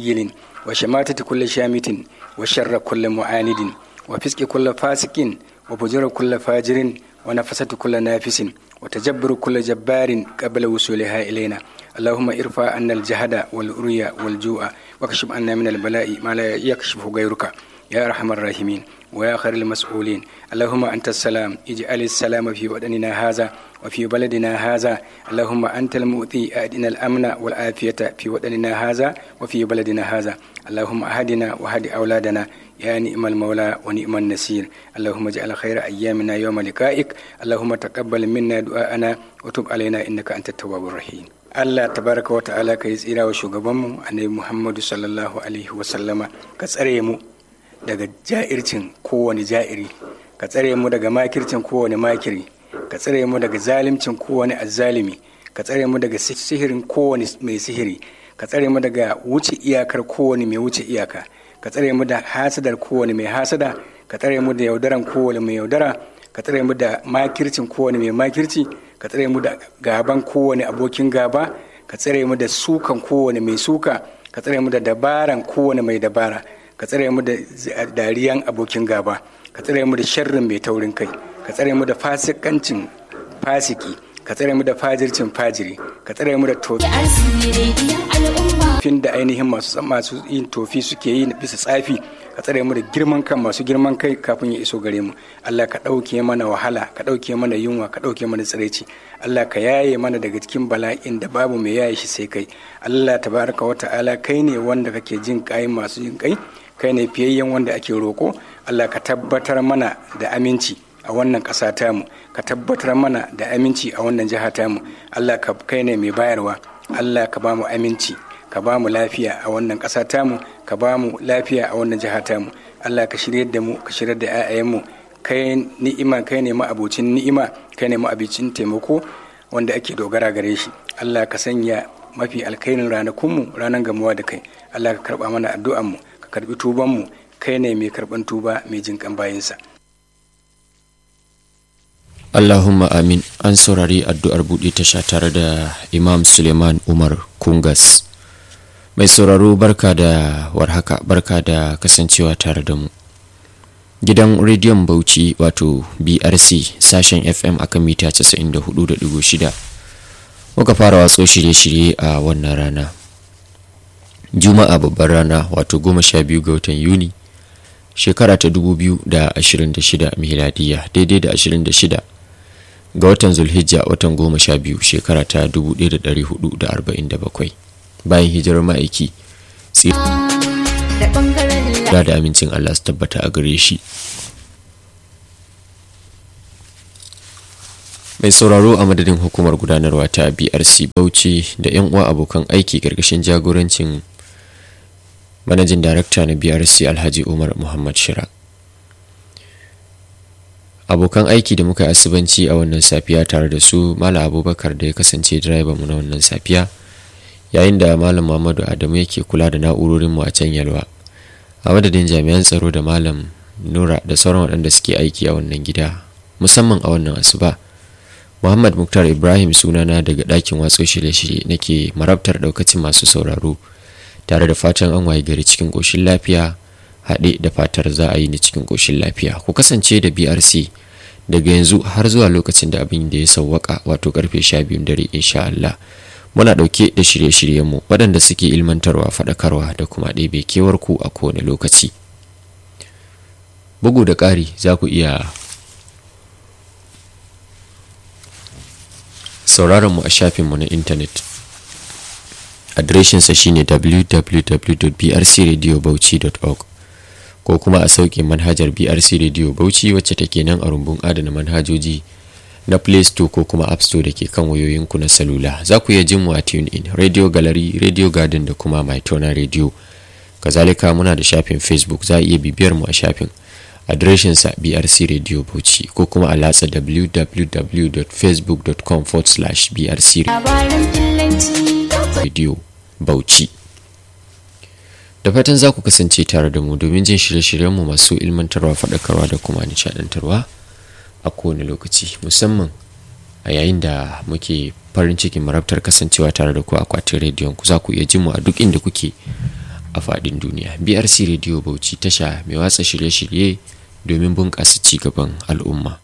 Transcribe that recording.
منيل وشماتة كل شامت وشر كل معاند وفسق كل فاسق وفجر كل فاجر ونفسة كل نافس وتجبر كل جبار قبل وصولها إلينا اللهم ارفع عنا الجهد والأريا والجوع واكشف عنا من البلاء ما لا يكشفه غيرك يا أرحم الراحمين ويا خير المسؤولين اللهم أنت السلام اجعل السلام في وطننا هذا وفي بلدنا هذا اللهم أنت المؤتي أدنا الأمن والعافية في وطننا هذا وفي بلدنا هذا اللهم أهدنا وهد أولادنا يا نعم المولى ونعم النسير اللهم اجعل خير أيامنا يوم لقائك اللهم تقبل منا دعاءنا وتب علينا إنك أنت التواب الرحيم Allah tabaraka wa ta'ala ka yi tsira wa shugabanmu annabi Muhammadu sallallahu alaihi wa sallama ka tsare mu daga ja'ircin kowane ja'iri ka tsare mu daga makircin kowane makiri ka tsare mu daga zalimcin kowane azzalimi ka tsare mu daga sihirin kowane mai sihiri ka tsare mu daga wuce iyakar kowane mai wuce iyaka ka tsare mu da hasadar kowane mai hasada ka tsare mu da yaudaran kowane mai yaudara ka tsare mu da makircin kowane mai makirci ka tsare mu da gaban kowane abokin gaba ka tsare mu da sukan kowane mai suka ka tsare mu da dabaran kowane mai dabara ka tsare mu da dariyan abokin gaba ka tsare mu da sharrin mai taurin kai ka tsare mu da fasikancin fasiki ka tsare mu da fajircin fajiri ka tsare mu da tofin da ainihin masu masu yin tofi suke yi bisa tsafi ka tsare mu da girman kan masu girman kai kafin ya iso gare mu Allah ka ɗauke mana wahala ka ɗauke mana yunwa ka ɗauke mana tsiraici Allah ka yaye mana daga cikin bala'in da babu mai yaye shi sai kai Allah tabaraka wa ta'ala kai ne wanda kake jin kai masu jin kai kai ne fiyayyen wanda ake roko Allah ka tabbatar mana da aminci a wannan ƙasa tamu ka tabbatar mana da aminci a wannan jiha tamu Allah ka kai ne mai bayarwa Allah ka ba mu aminci ka ba mu lafiya a wannan ƙasa tamu ka ba mu lafiya a wannan jiha tamu Allah ka shirya da mu ka shirya da 'ya'yanmu kai ni'ima kai ne ma'abocin ni'ima kai ne ma'abicin taimako wanda ake dogara gare shi Allah ka sanya mafi alkairin ranakunmu ranar gamuwa da kai Allah ka karba mana addu'anmu ka karbi tubanmu kai ne mai karban tuba mai jinkan bayinsa Allahumma amin an saurari addu'ar buɗe tasha tare da Imam Suleiman Umar Kungas. Mai sauraro barka da warhaka barka da kasancewa tare da mu. Gidan rediyon Bauchi wato BRC sashen FM akan mita 94.6 muka fara watso shirye-shirye a wannan rana. Juma'a babbar rana wato 12 ga watan Yuni shekara ta 2026 miladiya daidai da 26 ga watan zulhijja watan goma sha biyu shekara ta 1447 bayan hijirar ma'aiki tsira da amincin allah su tabbata a gare shi mai sauraro a madadin hukumar gudanarwa ta brc bauchi da 'yan uwa abokan aiki karkashin jagorancin manajin darakta na brc alhaji umar muhammad shira abokan aiki da muka yi asubanci a wannan safiya tare da su malam abubakar da ya kasance direban mu na wannan safiya yayin da malam muhammadu adamu yake kula da na'urorinmu a can yalwa a madadin jami'an tsaro da malam nura da sauran waɗanda suke aiki a wannan gida musamman a wannan asuba muhammad muktar ibrahim sunana daga ɗakin watso shirye-shirye nake marabtar ɗaukacin masu sauraro tare da fatan an waye gari cikin ƙoshin lafiya haɗe da fatar za a yi ni cikin ƙoshin lafiya ku kasance da brc daga yanzu har zuwa lokacin da abin da ya sauwaka wato karfe sha biyun dare insha Allah muna ɗauke da shirye-shiryenmu waɗanda suke ilmantarwa faɗakarwa da kuma ɗebe kewar ku a kowane lokaci bugu da ƙari za ku iya sauraron mu a shafinmu na intanet adireshinsa shine www.brcradiobauchi.org ko kuma a sauke manhajar brc radio bauchi wacce take nan a rumbun adana manhajoji na play store ko kuma app store da ke kan wayoyinku na salula za ku iya jin mu a tune in radio gallery radio garden da kuma mytona radio kazalika muna da shafin facebook za a iya bibiyar mu a shafin adireshinsa brc radio bauchi ko kuma a latsa www.facebook.com brc radio bauchi da fatan za ku kasance tare da mu domin jin shirye-shiryenmu masu ilmantarwa faɗakarwa da kuma nishaɗantarwa a kowane lokaci musamman a yayin da muke farin cikin marabtar kasancewa tare da ku akwatin rediyon ku za ku iya jin mu a duk inda kuke a faɗin duniya brc radio bauchi tasha mai watsa shirye-shirye domin bunƙasa ci gaban al'umma